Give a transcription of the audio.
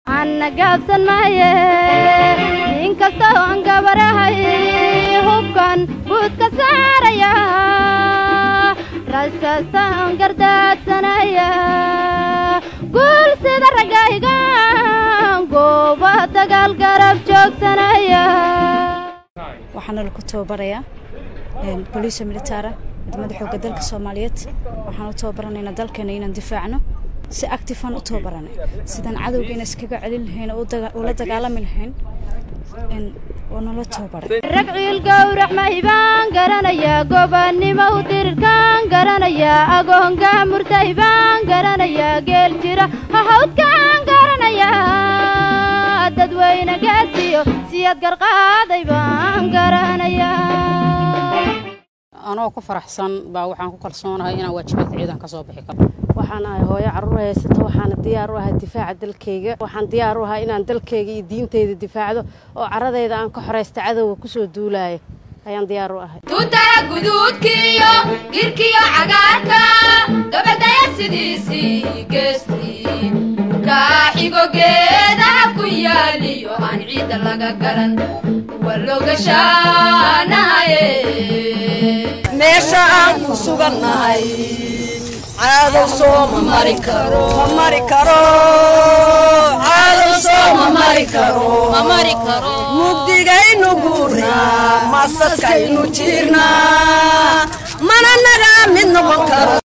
anna gaabsan maaye nin kasta oon gabarahay hubkan buud ka saaraya rasaastaan gardaadsanaya guul sida raggaygan gooba dagaal garab joogsanaya waxaana lagu tababarayaa boliisa militaara ciidamada xoogga dalka soomaaliyeed waxaan u tababaranaynaa dalkeena inaan difaacno si actifan u tababaranay sidaan cadowga ina iskaga celin lahayn oo ula dagaalami lahayn waa nala tababaray rag ciil gowrac maybaan garanayaa gobannimo u dirirkaan garanayaa agoonga murtay baan garanayaa geel jira hahawdkaan garanayaa dadweyne gaasiyo siyad garqaaday baan garanayaa anoo ku faraxsan baa waxaan ku kalsoonahay inaan waajibaadka ciidan ka soo bixi karo waxaan ahay hooyo carruur haysata waxaana diyaar u ahay difaaca dalkayga waxaan diyaar u ahay inaan dalkayga iyo diintayda difaacdo oo caradayda aan ka xoraysta cadowga ku soo duulaaya ayaan diyaar u ahay tuutara guduudkiiyo girkiyo cagaarka gabadhaya sidiisii geestii kaaxigo geedaha ku yaaliyo aan ciidda laga garan waloogashaanahaye meesha aan ku sugannahay caadow soo ma mari karo ma mari karo caadow soo ma mari karo ma mari karo mugdigaynu guurnaa masaskaynu jiirnaa mana naga mid noqon karo